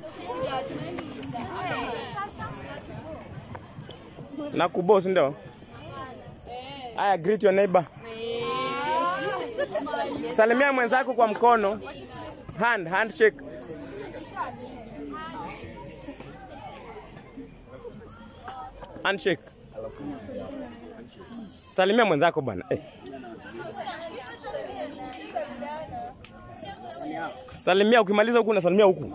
Na kuboss ndio. Aya, greet your neighbor. Salimia mwenzako kwa mkono. Hand, handshake. Handshake. Salimia mwenzako bwana. Eh. Salimia ukimaliza huku unasalimia huku.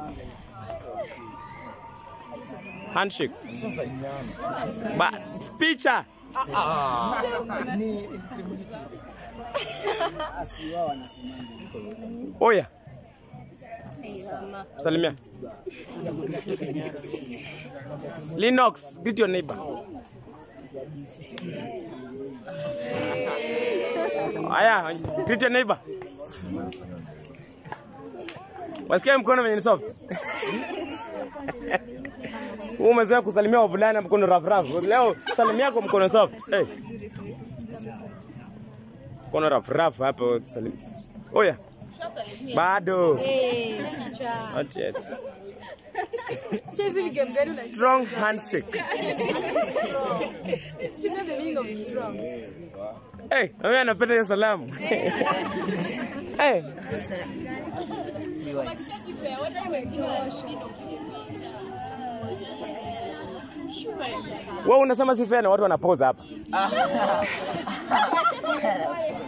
Handshake. Ba, picha. Oya. Salimia. Linux, greet your neighbor. Aya, greet your neighbor. Wasikia mkono venye ni soft. Wewe umezoea kusalimia wavulana mkono rough rough. Leo salimia kwa mkono soft. Hey. Mkono rough rough hapo salimia. Oya. Bado. Not yet. Hizi ni game gani una- Strong handshake. Sina the meaning of strong. Hey, mimi anapenda hiyo salamu. hey. Wewe unasema si fair na watu wanapoza hapa.